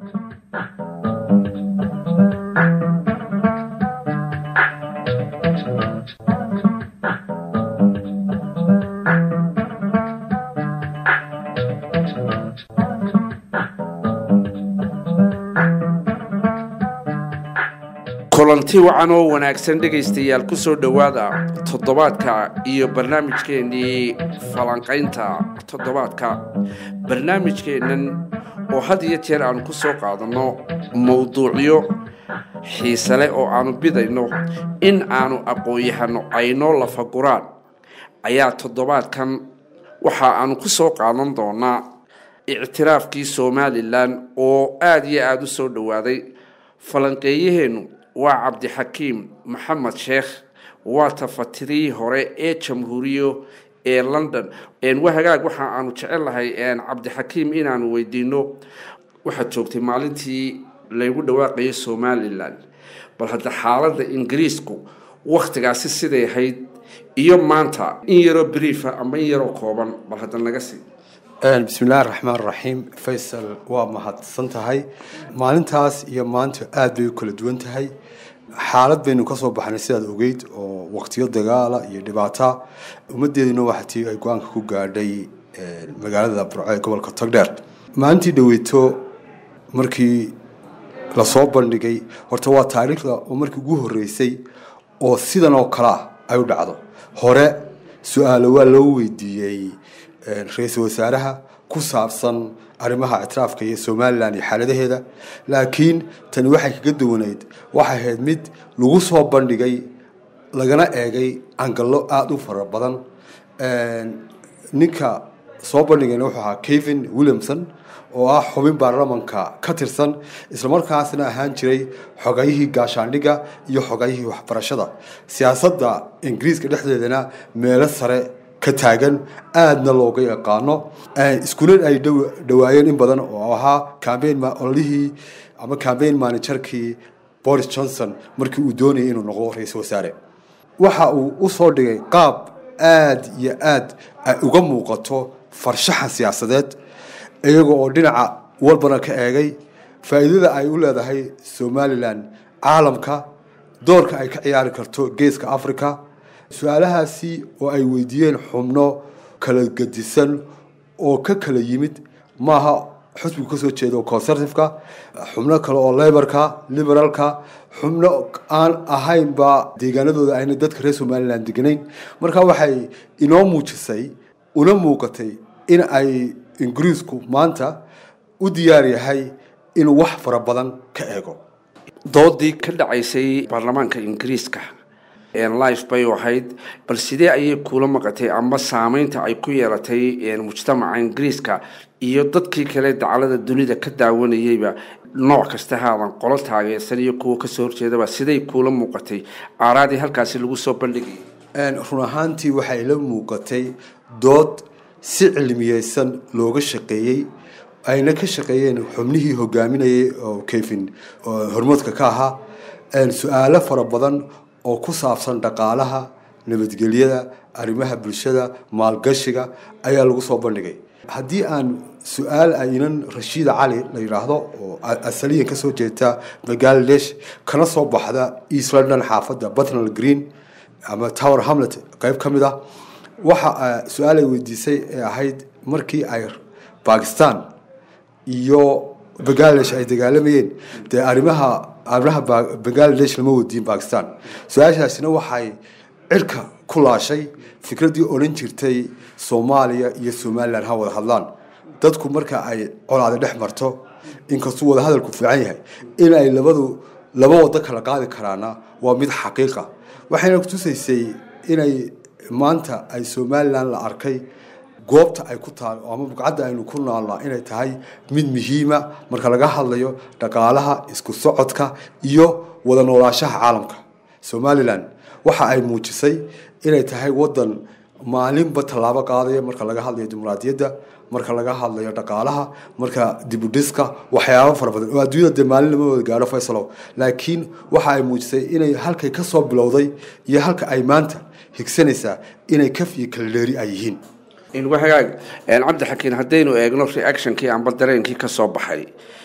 kulanti wacan oo wanaagsan dhegaystayaal ku soo dhowaada toddobaadka iyo barnaamijkeennii falanqaynta toddobaadka barnaamijkeennan oo had iyo jeer aanu ku soo qaadanno mowduucyo xiise leh oo aanu bidayno in aanu aqoon-yahano aynoo lafaguraan ayaa toddobaadkan waxa aanu ku soo qaadan doonaa ictiraafkii somalilan oo aada iyo aada u soo dhowaaday falanqeeyaheennu waa cabdixakiim maxamed sheekh waa tafatirihii hore ee jamhuuriyo ee london waa hagaag waxa aanu jecel lahay cabdixakiim inaanu weydiino waxaad joogtay maalintii laygu dhawaaqayay somalilan bal hadda xaaladda ingiriisku wakhtigaasi siday ahayd iyo maanta in yaroo briefa ama in yaroo kooban bal hadda naga sii bismi illaahi raxmaan raxiim faysal waa mahadsan tahay maalintaas iyo maanta aada bay u kala duwan tahay xaalad baynu kasoo baxnay sidaad ogeyd oo waqtiyo dagaala iyo dhibaata ummadeeduna waxatii ay go-aanka ku gaadhay magaalada burco ee gobolka togdheer maalintii dhaweyto markii lasoo bandhigay horta waa taariikhda oo markii ugu horeysay oo sidan oo kalea ay u dhacdo hore su-aalo waa loo weydiiyey ra-iisul wasaaraha ku saabsan arrimaha ictiraafka iyo somalilan iyo xaaladaheeda laakiin tani waxay kaga duwanayd waxay ahayd mid lagu soo bandhigay lagana eegay angallo aada u fara badan ninka soo bandhigayna wuxuu ahaa kevin williamson oo ah xubin baarlamanka ka tirsan islamarkaasna ahaan jiray xogayihii gaashaandhigga iyo xogayihii waxbarashada siyaasadda ingiriiska dhexdeedana meelo sare ka taagan aadna looga yaqaano iskuulen ay dhawaayeen in badan oo ahaa cambain ololihii ama cambain managerkii boris johnson markii uu doonayay inuu noqdo ra-iisul wasaare waxa uu usoo dhigay qaab aada iyo aad ay uga muuqato farshaxan siyaasadeed iyaga oo dhinaca walbana ka eegay faa'iidada ay u leedahay somalilan caalamka doorka ay ka ciyaari karto geeska africa su-aalahaasi oo ay weydiiyeen xubno kala gedisan oo ka kala yimid maaha xusbigu kasoo jeedo conservativeka xubno kale oo leborka liberaalka xubno aan ahaynba deegaanadooda ayna dadka reer somalilan deganayn marka waxay inoo muujisay una muuqatay in ay ingiriisku maanta u diyaar yahay inuu wax fara badan ka eego doodii ka dhacaysay baarlamaanka ingiriiska life bay ahayd bal sidee ayay kuula maqatay ama saameynta ay ku yeelatay mujtamaca ingiriiska iyo dadkii kale dacalada dunida ka daawanayeyba nooc kasta haadan qolo taageersan iyo kuwa kasoo horjeedaba siday kuula muuqatay aaraadii halkaasi lagu soo bandhigayay run ahaantii waxay la muuqatay dood si cilmiyeysan looga shaqeeyey ayna ka shaqeeyeen xubnihii hogaaminayay oo kevin hormoodka ka ahaa su-aalo fara badan oo ku saabsan dhaqaalaha nabadgelyada arrimaha bulshada maalgashiga ayaa lagu soo bandhigay haddii aan su-aal aynan rashiida cali la yidhaahdo oo asaliyan kasoo jeeta bangaladesh kana soo baxda east london xaafadda batnal green ama tower hamlet qeyb ka mid ah waxa su-aal ay weydiisay ee ahayd markii ay bakistan iyo bangaladesh ay dagaalamayeen dee arrimaha arrimaha bangaladesh lama wadiin bakistan su-aashaasina waxay cirka ku laashay fikraddii odhan jirtay soomaaliya iyo somalilan ha wada hadlaan dadku marka ay colaada dhex marto inkastuu wada hadalku fiican yahay in ay labadu laba wado kala qaadi karaana waa mid xaqiiqa waxayna kutusaysay inay maanta ay somalilan la arkay goobta ay ku taal ama bugcadda aynu ku noolnaa inay tahay mid muhiima marka laga hadlayo dhaqaalaha isku socodka iyo wada noolaashaha caalamka somalilan waxa ay muujisay inay tahay wadan maalinba tallaabo qaadaya marka laga hadlayo dimuqraadiyadda marka laga hadlayo dhaqaalaha marka dibudhiska waxyaabo fara badan oo adduunyada dee maalin lama wada gaadho faysalow laakiin waxa ay muujisay inay halkay ka soo bilowday iyo halka ay maanta higsanaysaa inay kaf iyo kala dheeri ay yihiin wagaag cabdixakiin haddaynu eegno reactionkii amba dareenkii ka soo baxay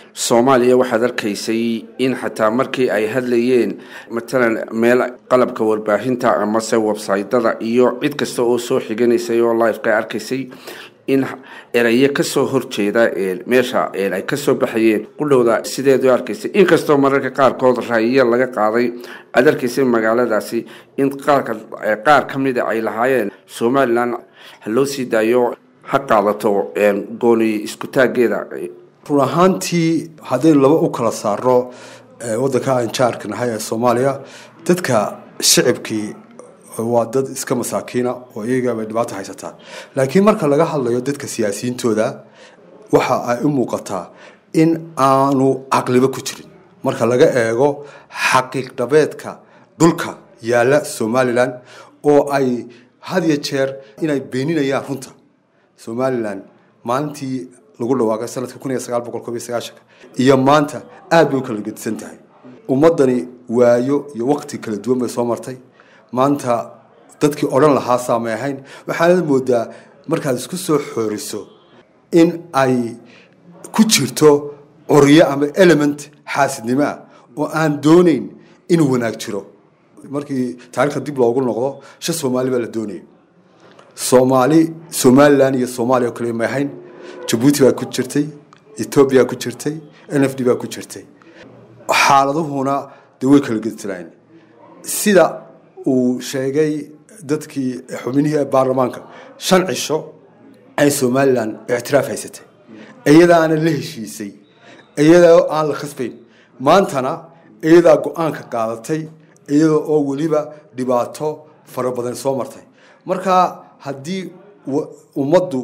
soomaaliya waxaad arkaysay in xataa markii ay hadlayeen matalan meel qalabka warbaahinta amase websytada iyo cid kasta oo soo xiganaysay oo liveka arkaysay in eraye kasoo horjeeda meesha ay kasoo baxayeen qudhowda sideedu arkaysay inkastoo mararka qaarkood raayiya laga qaaday aad arkaysay magaaladaasi in qaarka qaar ka mida ay lahaayeen somalilan ha loo sii daayo ha qaadato gooni isku taageeda run ahaantii haddaynu laba u kala saaro waddanka aan jaarka nahay ee soomaaliya dadka shicibkii waa dad iska masaakiina oo iyagabay dhibaato haysataa laakiin marka laga hadlayo dadka siyaasiyiintooda waxa ay u muuqataa in aanu caqliba ku jirin marka laga eego xaqiiq dhabeedka dhulka yaalla somalilan oo ay had iyo jeer inay beeninayaan runta somalilan maalintii lagu dhawaaqay sanadka kun iyo sagaal boqol kob iyo sagaashanka iyo maanta aada bay u kala gedisan tahay ummaddani waayo iyo waqti kala duwan bay soo martay maanta dadkii odhan lahaa saamay ahayn waxaanad moodaa markaad isku soo xooriso in ay ku jirto coriyo ama element xaasidnimo ah oo aan doonayn inuu wanaag jiro markii taarikhda dib loogu noqdo shan soomaali baa la doonayay soomaali somalilan iyo soomaaliya oo kale may ahayn jabuuti baa ku jirtay etoobiya ku jirtay n f d baa ku jirtay xaaladuhuna dee way kala gedisanayn sida uu sheegay dadkii xubinihii ee baarlamaanka shan cisho ay somalilan ictiraaf haysatay iyadaana la heshiisay iyadaa aan la khasbayn maantana iyadaa go-aanka qaadatay iyada oo weliba dhibaato fara badan soo martay marka haddii ummaddu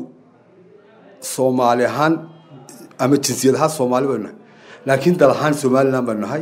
soomaali ahaan ama jinsiyad ahaan soomaali baynu nahay laakiin dal ahaan somalilan baynu nahay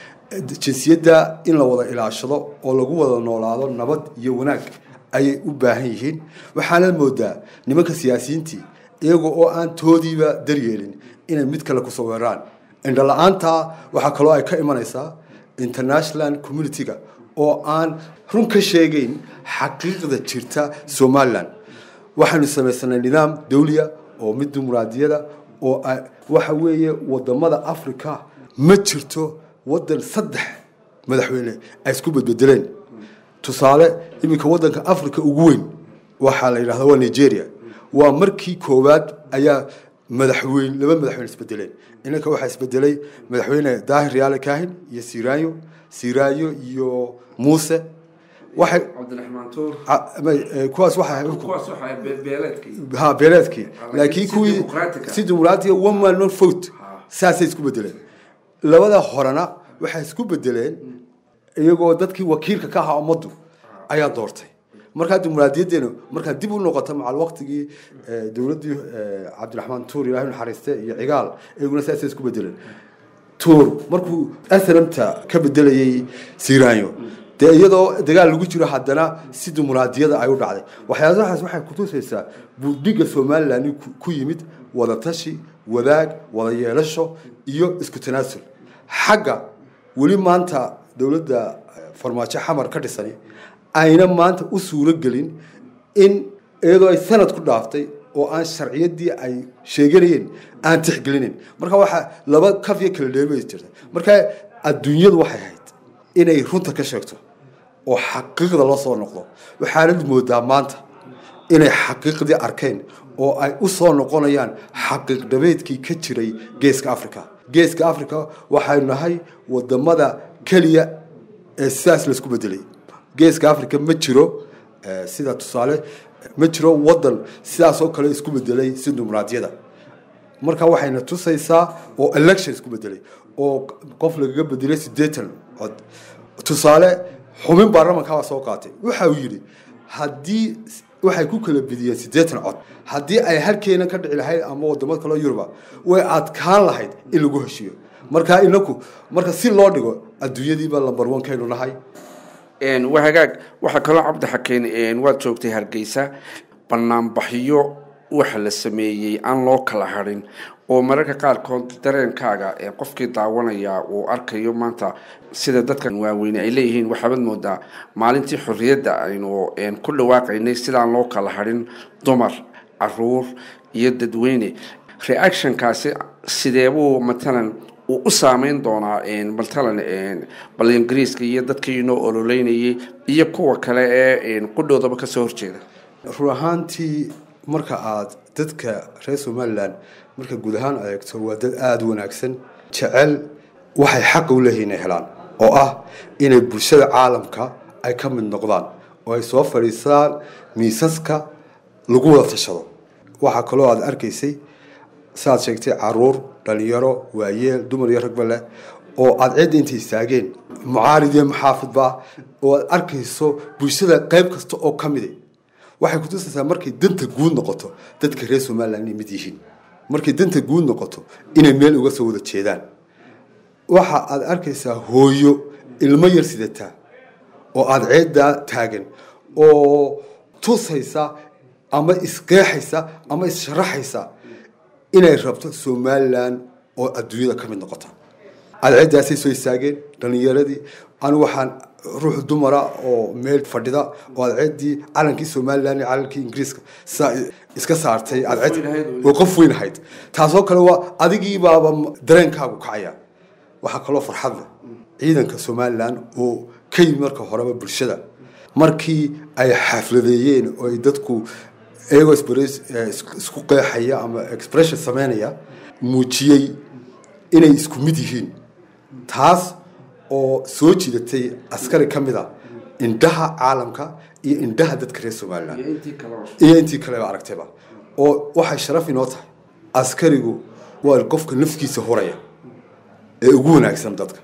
jinsiyadda in la wada ilaashado oo lagu wada noolaado nabad iyo wanaag ayay u baahan yihiin waxaana moodaa nimanka siyaasiyiintii iyaga oo aan toodiiba daryeelin inay mid kale kusoo weeraraan indhala-aanta waxaa kaloo ay ka imanaysaa international community-ga oo aan run ka sheegayn xaqiiqda jirta somalilan waxaynu samaysanay nidaam dawliya oo mid dimuqraadiyada oo waxa weeye wadamada africa ma jirto wadan saddex madaxweyne ay isku bedbedeleen tusaale iminka wadanka africa ugu weyn waxaa la yidhahda waa nigeria waa markii koowaad ayaa madaxweyne laba madaxweyne isbedeleen inanka waxaa isbedelay madaxweyne daahir riyaale kaahin iyo siraanyo siraayo iyo muuse waxay kuwaas ha beeleedkii laakiin kuwii si dimuqraatiga one man not vote saasay isku bedeleen labada horena waxay isku bedeleen iyagoo dadkii wakiilka ka ahaa ummaddu ayaa doortay markaa dimuqraadiyadeenu markaa dib u noqota macal waqtigii dowladdii cabdiraxmaan tuur ilahi naxariiste iyo cigaal iyaguna saasay isku bedeleen tuur markuu aslamta ka bedelayay siraanyo dee iyadoo dagaal lagu jiro haddana si dimuqraadiyada ay u dhacday waxyaalahaas waxay kutusaysaa buudhiga somalilan ku yimid wadatashi wadaag wada yeelasho iyo isku tanaasul xagga weli maanta dowladda farmaajo xamar ka dhisani ayna maanta u suuro gelin in iyadoo ay sanad ku dhaaftay oo aan sharciyadii ay sheeganayeen aan tixgelinin marka waxaa laba kafya kala dheemay jirta marka adduunyadu waxay ahayd inay runta ka sheegto oo xaqiiqda la soo noqdo waxaanad moodaa maanta inay xaqiiqdii arkeen oo ay u soo noqonayaan xaqiiq dhabeedkii ka jiray geeska africa geeska africa waxaynu nahay wadamada keliya ee sidaas laisku bedelay geeska africa ma jiro sida tusaale ma jiro wadan sidaas oo kale isku bedelay si dimuqraadiyada marka waxayna tusaysaa oo election isku bedelay oo qof lagaga bedelay siddeetan cod tusaale xubin baarlamankabaa soo qaatay waxa uu yidhi haddii waxay ku kala bediyeen siddeetan cod haddii ay halkeena ka dhici lahayd ama wadamada kaleo yuruba way adkaan lahayd in lagu heshiiyo marka inaku marka si loo dhigo adduunyadiiba lambar one kaynu nahay waa hagaag waxaa kaloo cabdi xakeen waad joogtay hargeysa banaanbaxyo waxa la sameeyey aan loo kala harin oo mararka qaarkood dareenkaaga qofkii daawanaya uu arkayo maanta sida dadka waaweyne ay leeyihiin waxaabad moodaa maalintii xorriyadda aynu ku dhawaaqaynay sidaan loo kala harin dumar caruur iyo dadweyne reactionkaasi sidee buu matalan uu u saameyn doonaa matalan bal ingiriiska iyo dadkii inoo ololeynayay iyo kuwa kale ee qudhoodaba kasoo horjeeda run ahaantii marka aad dadka reer somalilan marka guud ahaan eegto waa dad aada u wanaagsan jecel waxay xaqa u leeyihin inay helaan oo ah inay bulshada caalamka ay ka mid noqdaan oo ay soo fadhiistaan miisaska lagu wada tashado waxaa kaloo aada arkaysay saaad sheegtay caruur dhalinyaro waayeel dumar iyo ragba leh oo aada cidda intay istaageen mucaarid iyo maxaafidba oo aad arkayso bulshada qayb kasta oo ka midi waxay kutusaysaa markay danta guud noqoto dadka reer somalilan inay mid yihiin markay danta guud noqoto inay meel uga soo wada jeedaan waxa aad arkaysaa hooyo ilmo yar sidataa oo aada ceeddaa taagan oo tusaysa ama isqeexaysa ama issharaxaysa inay rabto somalilan oo adduunyada ka mid noqota adceeddaasay soo istaageen dhalinyaradii anigu waxaan ruux dumara oo meel fadhida oo adceeddii calankii somalilan iyo calankii ingiriiska saa iska saartay adceed oo qof weyn ahayd taasoo kale waa adigiibaaba dareenkaagu kacaya waxaa kaloo farxad leh ciidanka somalilan oo ka yimid marka horeba bulshada markii ay xafladeeyeen oo ay dadku iyagoo isku qeexaya ama expression sameynaya muujiyey inay isku mid yihiin taas oo soo jiidatay askari ka mid a indhaha caalamka iyo indhaha dadka reer somalilan iyo intii kaleba aragtayba oo waxay sharaf inoo tahay askarigu waa qofka nafkiisa horaya ee ugu wanaagsan dadka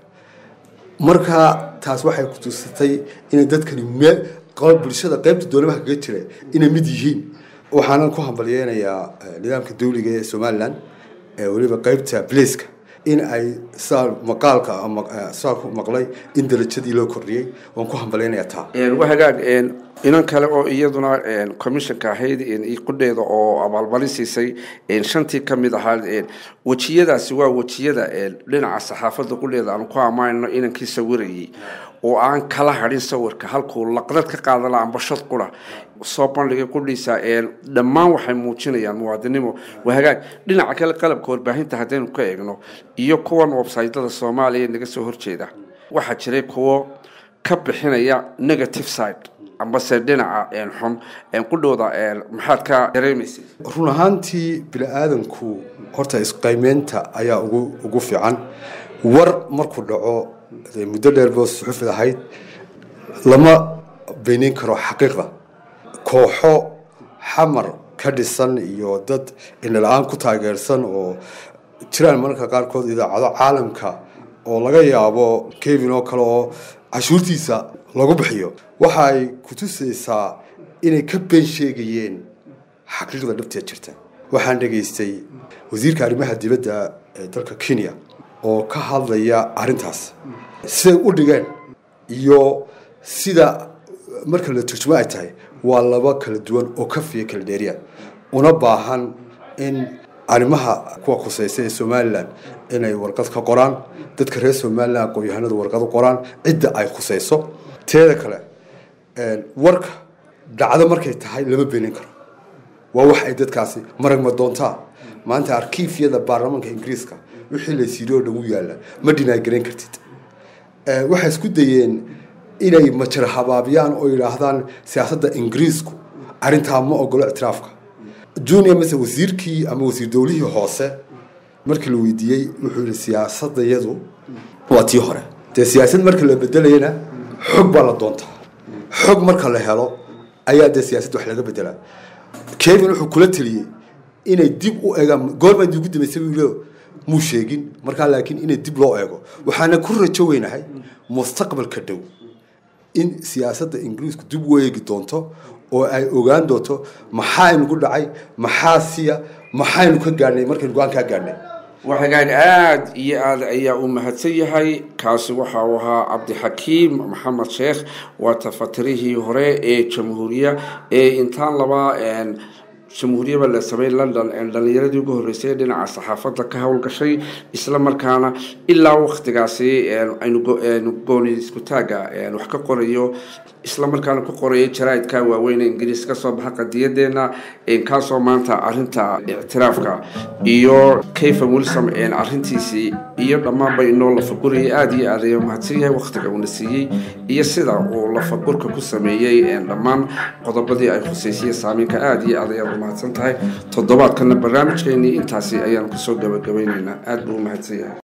marka taas waxay kutusatay inay dadkani meel bulshada qaybta doolimaha kaga jira inay mid yihiin waxaanan ku hambalyeynayaa nidaamka dawliga ee somalilan weliba qaybta blaceka in ay saa maqaalka saa ku maqlay in darajadii loo kordhiyey waan ku hambalyeynayaa taa waa hagaag inan kale oo iyaduna commissionka ahayd qudheeda oo abaalmarin siisay shantii ka mid ahaa wejiyadaasi waa wejiyada dhinaca saxaafadda qudheeda aan ku ammaanno inankii sawirayay oo aan kala hadhin sawirka halkuu laqdad ka qaadana amba shad qura soo bandhigay qudhiisa dhammaan waxay muujinayaan muwaadinimo waa hagaag dhinaca kale qalabka warbaahinta haddaynu ka eegno iyo kuwan websaytada soomaaliya naga soo horjeeda waxaa jiray kuwo ka bixinaya negative side ambase dhinaca xun qudhooda maxaad ka dareemaysay run ahaantii bini aadanku horta isqaymeynta ayaa ugu ugu fiican war markuu dhaco muddo dheer boo suxufid ahayd lama beyneyn karo xaqiiqda kooxo xamar ka dhisan iyo dad indhala-aan ku taageersan oo jiraan mararka qaarkood idaacado caalamka oo laga yaabo kevin oo kale oo cashuurtiisa lagu bixiyo waxa ay kutusaysaa inay ka been sheegayeen xaqiiqda dhabteed jirta waxaan dhegaystay wasiirka arrimaha dibadda ee dalka kenya oo ka hadlaya arrintaas siday u dhigeen iyo sida marka la turjumo ay tahay waa laba kala duwan oo ka fiya kala dheeriya una baahan in arrimaha kuwa khuseysa ee somalilan inay warqad ka qoraan dadka reer somalilan aqoon-yahanadu warqad u qoraan cidda ay khuseyso teeda kale warka dhacdo markay tahay lama beenin karo waa wax ay dadkaasi maragma doontaa maanta arkiifyada baarlamaanka ingiriiska wixii la siiri oo dhan u yaalla ma dhinaagarayn kartid waxay isku dayeen inay majar habaabiyaan oo yidhaahdaan siyaasadda ingiriisku arrintaa ma ogolo ictiraafka junior mase wasiirkii ama wasiir dowlihii hoose markii la weydiiyey wuxuu yihi siyaasadayadu waa tii hore dee siyaasad marka la bedelayana xog baa la doontaa xog marka la helo ayaa dee siyaasad wax laga bedelaa kevin wuxuu kula teliyey inay dib u eegaan goormaan ugu dambeysay buu muu sheegin markaa laakiin inay dib loo eego waxaana ku rajo weynahay mustaqbalka dhow in siyaasadda ingiriisku dib u eegi doonto oo ay ogaan doonto maxaa inugu dhacay maxaa siya maxaynu ka gaadhnay markaynu go-aan kaa gaadhnay waxagaag aada iyo aada ayaa u mahadsan yahay kaasi waxa uu ahaa cabdixakiim maxamed sheekh waa tafatirihii hore ee jamhuuriya ee intaan laba jamhuuriyaba la samey london dhalinyaradii ugu horreysay dhinaca saxaafadda ka howlgashay isla markaana ilaa waktigaasi aynu gooni isku taaga wax ka qorayo islamarkaana ku qorayay jaraaidka waaweyn ee ingiriis ka soo baxa qadiyadeena kaasoo maanta arinta ictiraafka iyo kayfa wilsom arintiisii iyo dhammaanba inoo lafagurayay aada iyo aad aya mahadsan yahay wakhtiga uuna siiyey iyo sida uu lafagurka ku sameeyey dhammaan qodobadii ay khuseysiyeen saamiinka aada iyo aad ayaad umahadsan tahay toddobaadkana barnaamijkeenii intaasi ayaan kusoo gabagabayneynaa aada buu umahadsan yahay